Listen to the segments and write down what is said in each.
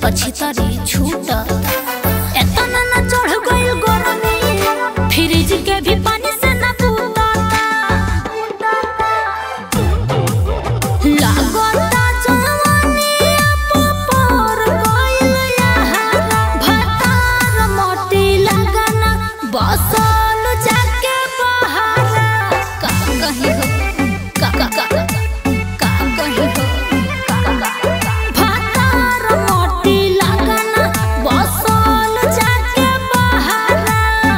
तो छितरी छूट एतना न चढ़ गइल गरमी फ्रिज के भी पानी से न पूताता लागता जवानी पर गइल यहारा भतार मोटी लगना बसल जाके बहारा का कहीं हो का का का का कहीं हो भतार मोटी लगना बसल जाके बहारा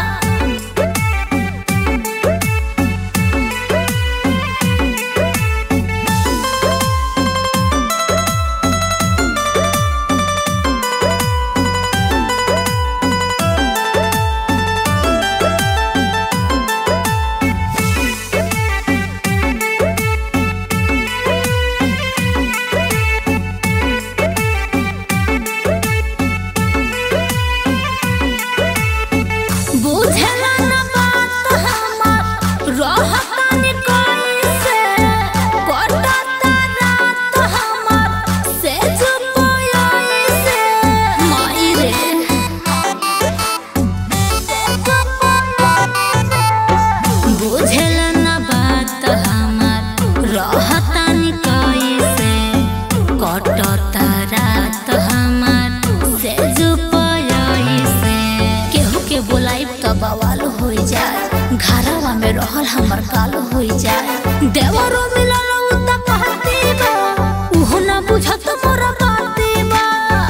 बुझला न बात हमार रहतानी कैसे कटता रात हमार से जुपोई से माई रे बुझला न बात हमार रहतानी कैसे कटता रात हमार से जुपोई से केहू के बोलाइब त बवाल हो जाए घरवा में रहल हमर काल हो जाए देवरो मिलल उ त कहती बा उहो ना बुझत मोर बाती बा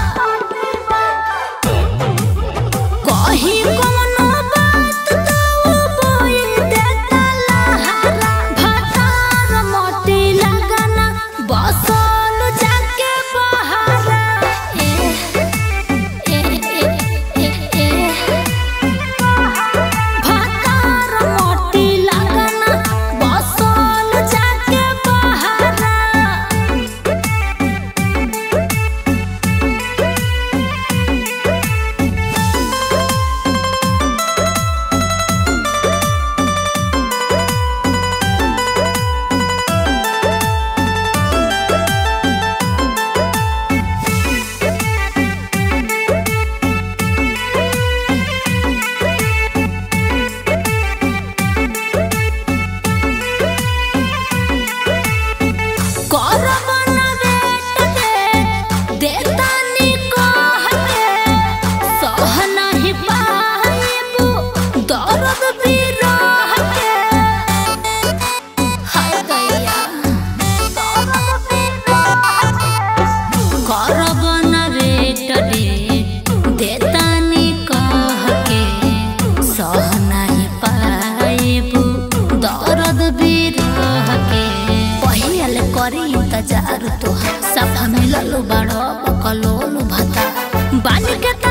कहीं कवनो बात त उ बोल देता लहरा भतार मोटी लगना बसल जाके बहारा ए ए ए ए ए भतार मोटी लगना बसल जाके बहारा करबन बेट के देतानी कह के सह नहीं पाइबू दर्द बिरह के हाय दैया दर्द बिरह के करबन बेट रे देतानी कह के सह नहीं पाइबू दर्द बिरह के पहियल करी इंतजार तोहार सफा मिलल बड़ बकलोल भता बानी के त